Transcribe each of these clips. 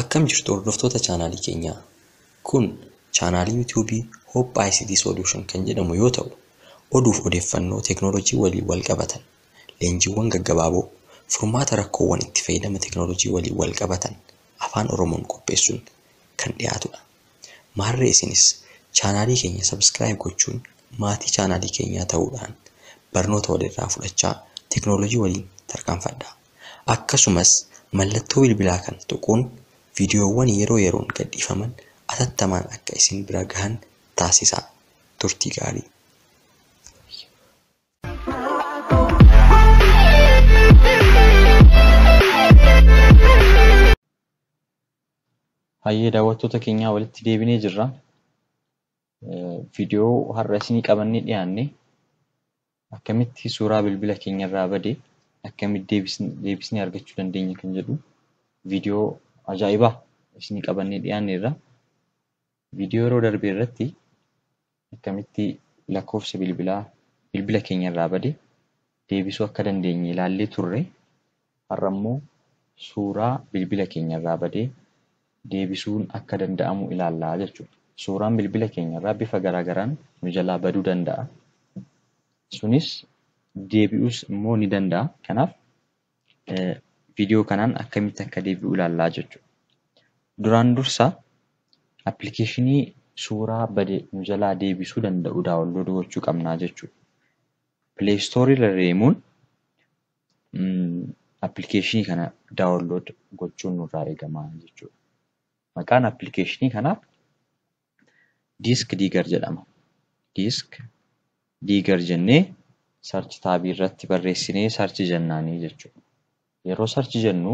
Akkam jirtu hordoftoota chaanaalii keenyaa. Kun chaanaalii yuutuubii Hope ICT Solution kan jedhamu yoo ta'u, oduuf odeeffannoo teekinooloojii waliin wal qabatan, leenjiiwwan gaggabaaboo, furmaata rakkoowwan itti fayyadama teekinooloojii waliin wal qabatan afaan Oromoon qopheessuun kan dhiyaatudha. Maarree isinis chaanaalii keenya sabskiraayib gochuun maatii chaanaalii keenyaa ta'uudhaan barnoota walirraa fudhachaa teekinooloojii waliin tarkaanfadhaa. Akkasumas mallattoo bilbilaa kan tuquun viidiyoowwan yeroo yeroon gadhiifaman atattamaan akka isin bira gahan taasisaa. Turtii gaarii. Hayyee daawwattoota keenyaa walitti deebinee jirra. Viidiyoo har'a isinii qabannee dhiyaanne akkamitti suuraa bilbila keenyarraa bade akkamitti deebisnee argachuu dandeenya kan jedhu viidiyoo ajaa'ibaa isinii qabannee dhiyaanneerra. Viidiyoo yeroo darbe irratti akkamitti lakkoofsa bilbilaa bilbila keenyarraa bade deebisuu akka dandeenye ilaallee turre. Har'a immoo suuraa bilbila keenyarraa badee deebisuun akka danda'amu ilaallaa jechuudha. Suuraan bilbila keenyarraa bifa garaagaraan nu jalaa baduu danda'a. Sunis deebi'uus immoo ni danda'a. Kanaaf viidiyoo kanaan akkamitti akka deebi'u ilaallaa jechuudha. Duraan dursa appilikeeshinii suuraa bade nu jalaa deebisuu danda'u daawwanlood gochuu qabnaa jechuudha. Pileestoorii irra deemuun appilikeeshinii kana daawwanlood gochuun nurraa eegama jechuudha. Maqaan appilikeeshinii kanaa diisk diigar jedhama. Diisk diigar jennee sarchi taabii irratti barreessinee sarchi jennaanii jechuudha. Yeroo sarchi jennu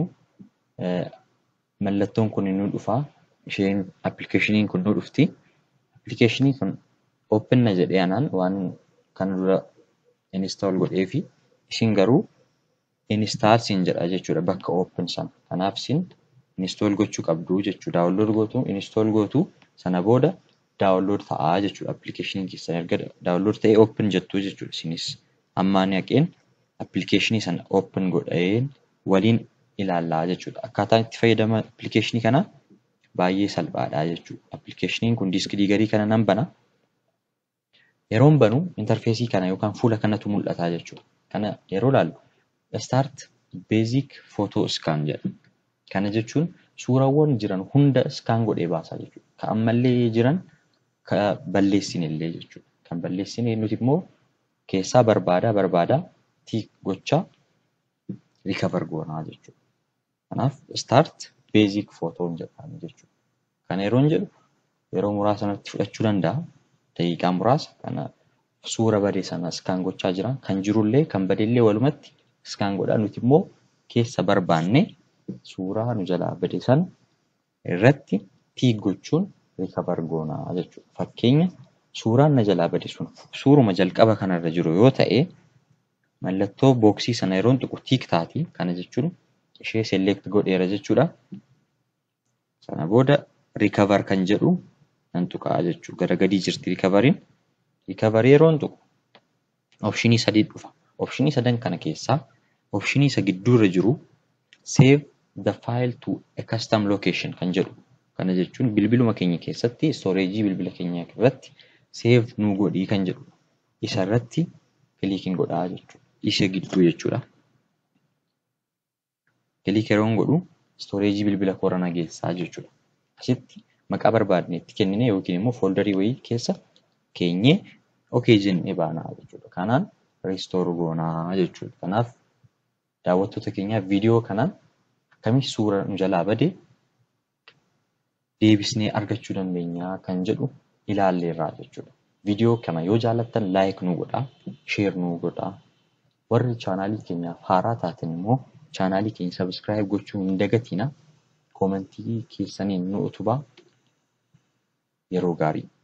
mallattoon kun nu dhufaa. Isheen appilikeeshiniin kun nu dhufti. Appilikeeshinii kun ooppenna jedhee anaan waan kana dura inistaal godhee fi ishiin garuu inistaal siin jedha jechuudha bakka ooppen sana. Kanaaf isin inistool gochuu qabdu jechuudha. Daawwanlood gootu inistool gootu sana booda daawwanlood ta'aa jechuudha appilikeeshinii keessan erga daawwanlood ta'ee ooppen jettu jechuudha isinis. Amma ani haqeen appilikeeshinii sana ooppen godheen waliin ilaallaa jechuudha. Akkaataan itti fayyadama appilikeeshinii kanaa baay'ee salphaadha jechuudha. Appilikeeshiniin kun diisk diigarii kana nan bana. Yeroon banu intarfeesii kana yookaan fuula kanatu mul'ata jechuudha. Kana yeroo ilaallu start basic photo scan jedha. Kana jechuun suuraawwan jiran hunda iskaan godhee baasa jechuudha. Kan ammallee jiran kan balleessine illee jechuudha. Kan balleessine nuti immoo keessaa barbaadaa barbaadaa tiik gochaa rikavar goonaa jechuudha. Kanaaf start basic photo jedhama jechuudha. Kana yeroon jedhu yeroo muraasa natti fudhachuu danda'a. Daqiiqaa muraasa kana suura bade sana iskaan gochaa jira. Kan jirullee kan badellee walumatti iskaan godhaa nuti immoo keessa barbaanne suuraa nu jalaa bade sana irratti tiik gochuun rikavar goonaa jechuudha. Fakkeenya suuraan na jalaa bade sun suuruma jalqaba kanarra jiru yoo ta'e mallattoo booksii sana yeroon tuqu tiik taati. Kana jechuun ishee select godheera jechuudha. Sana booda rikavar kan jedhu nan tuqaa jechuudha. Gara gadii jirti rikavariin. Rikavarii yeroon tuqu opshinii sadii dhufa. Opshinii sadan kana keessaa opshinii isa gidduurra jiru save the file to a custom location kan jedhu. Kana jechuun bilbiluma keenya keessatti stooreejii bilbila keenya irratti save nuu godhii kan jedhu. Isa irratti kiliikiin godhaa jechuudha. Isa gidduu jechuudha. Kiliik yeroon godhu stooreejii bilbila koora nageessaa jechuudha. Asitti maqaa barbaadne itti kennine yookiin immoo fooldarii wayii keessa keenyee okee jennee baanaa jechuudha. Kanaan riistoor goonaa jechuudha. Kanaaf daawwattoota keenyaa viidiyoo kanaan akkamitti suura nu jalaa bade deebisnee argachuu dandeenya kan jedhu ilaalleerraa jechuudha. Viidiyoo kana yoo jaallattan laayik nu godhaa, sheer nu godhaa. Warri chaanaalii keenyaaf haaraa taatan immoo chaanaalii keenya sabskiraayib gochuu hin dagatinaa. Koomentii keessaniin nu utubaa. Yeroo gaarii.